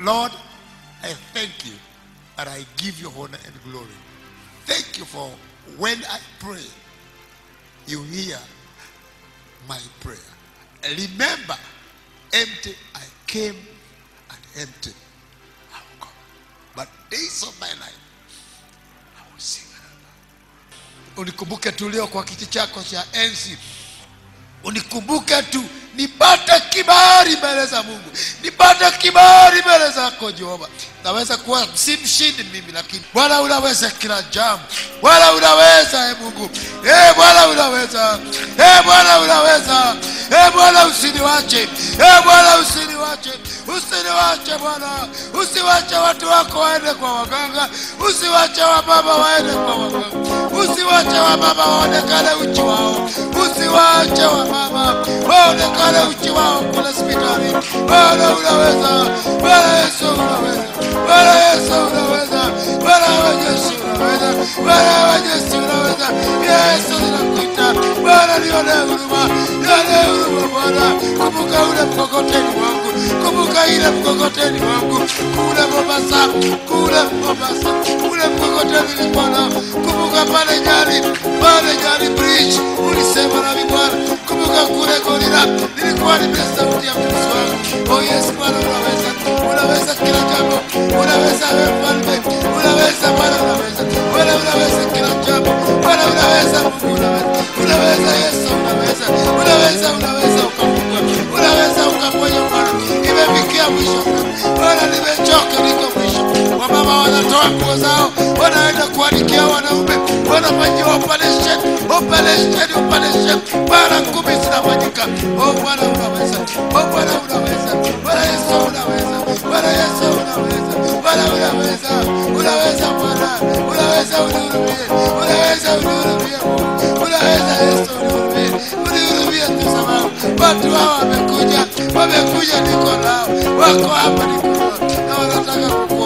Lord, I thank you and I give you honor and glory. Thank you for when I pray, you hear my prayer. Remember, empty I came and empty I will come. But days of my life, I will sing another. Unikumbuke tu leo kwa kiti chako cha enzi, unikumbuke tu nipate kibali mbele za Mungu, nipate kibali mbele zako Jehova. Naweza kuwa si mshindi mimi, lakini Bwana unaweza kila jambo. Bwana unaweza, e Mungu, e Bwana unaweza, e Bwana unaweza, e Bwana usiniwache, e Bwana usiniwache, usiniwache Bwana, usiwache watu wako waende kwa waganga, usiwache wababa waende kwa waganga, usiwache wababa waonekane uchi wao, usiwache wababa waonekane uchi wao kule hospitali. Bwana unaweza, Bwana Yesu unaweza, Bwana Yesu unaweza, Bwana wa Yesu unaweza, Bwana wa Yesu unaweza. Yesu ninakuita Bwana, nione huruma, nione huruma Bwana. Kumbuka ule mkokoteni wangu, kumbuka ile mkokoteni wangu kule Mombasa, kule Mombasa, ule mkokoteni nilikuwa nao. Kumbuka pale Nyali, pale Nyali bridge ulisema nami Bwana. Kumbuka kule Golila nilikuwa nimesikia sauti ya mtumishi wangu. Oh yes, Bwana unaweza, unaweza kila jambo, unaweza wewe mfalme, unaweza Bwana, unaweza Bwana, unaweza kila jambo, Bwana unaweza, Mungu unaweza, unaweza Yesu unaweza, unaweza, unaweza ukafungua, unaweza ukaponya Bwana. Imefikia mwisho Bwana, nimechoka, niko mwisho. Wamama wanatoa nguo zao, wanaenda kuandikia wanaume, wanafanyiwa operation, operation, operation. Bwana ngumi zinafanyika. Oh Bwana unaweza, oh Bwana unaweza, Bwana Yesu unaweza, Bwana Yesu unaweza, Bwana unaweza, unaweza Bwana, unaweza unihurumie, unaweza unihurumie, unaweza Yesu unihurumie, unihurumie tu sababu watu hao wamekuja, wamekuja niko nao, wako hapa niko nao, na wanataka kukua